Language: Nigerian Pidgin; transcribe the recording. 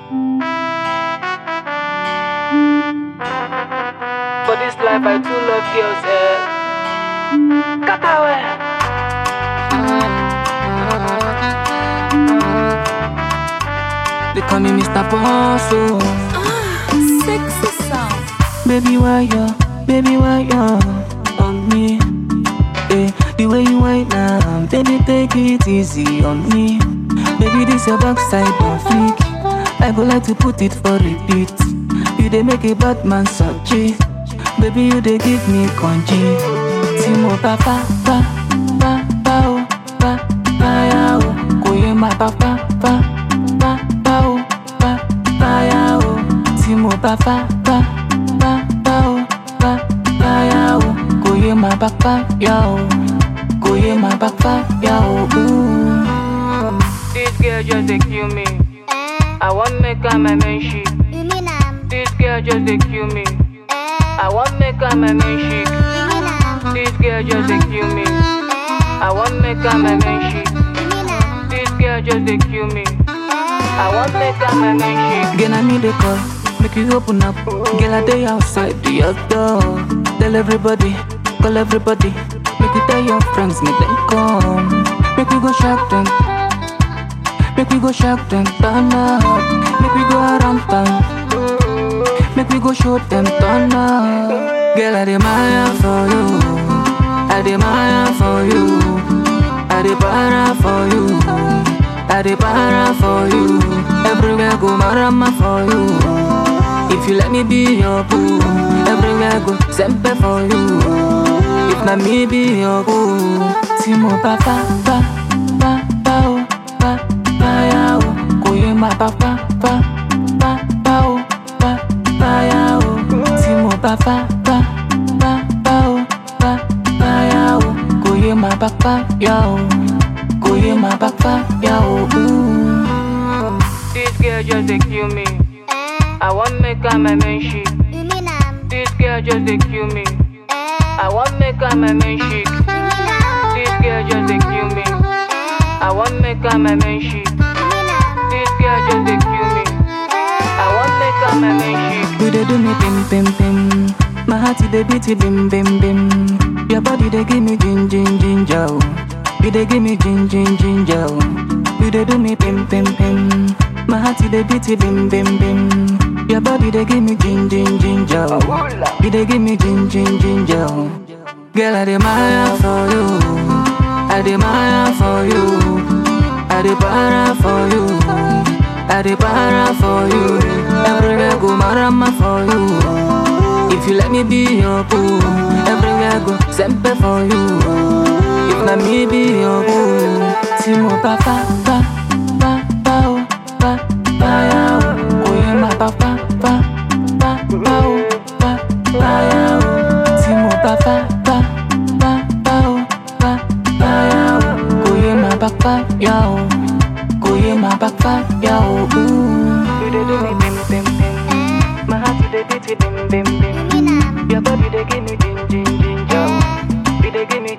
For this life, I too love girls, eh. Katawe. They call me Mr. Boss, oh. Sexy sound. Baby, why you, baby, why you on me? Eh, the way you whine now, baby, take it easy on me. Baby, this your backside on fleek. I go like to put it for repeat. You dey make a bad man such Baby, you dey give me congee. Timo pa pa pa pa pa oh pa pa ya oh. Koye ma pa pa pa pa pa oh pa pa ya oh. Timo pa pa pa pa pa oh pa pa ya oh. Koye ma pa pa ya oh. Koye ma pa pa ya oh. Ooh. This girl just dey kill me. Eh, I want make her my main chick. you mean am? This girl just dey kill me. Eh, I want make her my main chick. you mean am? This girl just dey kill me. Eh, I want make her my main chick. you mean am? This girl just dey kill me. Eh, I want make her my main chick. Girl, I me the call, make you open up. Girl, I day outside the door. Tell everybody, call everybody. Make you tell your friends, make them come. Make we go shock them. Make we go shock them, turn up. Make we go around town. Make we go show them, turn up. Girl, I admire for you. I admire for you. I admire for you. I admire for you. Everywhere go marama for you. If you let me be your boo, everywhere go sempe for you. If not me be your boo, Timo pa pa pa pa pa oh pa pa ya oh. Koye ma pa pa pa pa pa oh pa pa ya oh. Timo pa pa pa pa pa oh pa pa ya oh. Koye ma pa pa ya oh. Koye ma pa pa ya oh. Ooh. This girl just dey kill me. eh, I want make her my main chick. you mean am? This girl just dey kill me. Eh, I want make her my main chick. you mean am? This girl just dey kill me. Eh, I want make her my main chick. you mean am? This girl just dey kill me. Eh, I want make her my main chick. You dey do me pim pim pim. My heart it dey beat it bim bim bim. Your body dey give me gin gin ginger. oh. You dey give me gin gin ginger. oh. You dey do me pim pim pim. My heart it dey beat it bim bim bim. Your body dey give me gin gin ginger. oh. You dey give me gin gin ginger. oh. Girl, I admire for you. I admire for you. I admire for you. I admire for you. Everywhere go marama for you. If you let me be your boo, everywhere go sempe for you. If not me be your boo, Timo pa pa pa pa pa oh pa pa ya oh. Koye ma pa pa pa pa pa oh pa pa ya oh. Timo pa pa pa pa pa oh pa pa ya oh. Koye ma pa pa ya oh. Koye ma pa pa ya oh. Ooh. You dey do me bim bim bim. eh, My heart dey beat it bim bim bim. you mean am? Your body they give me gin gin ginger. Eh, You they give me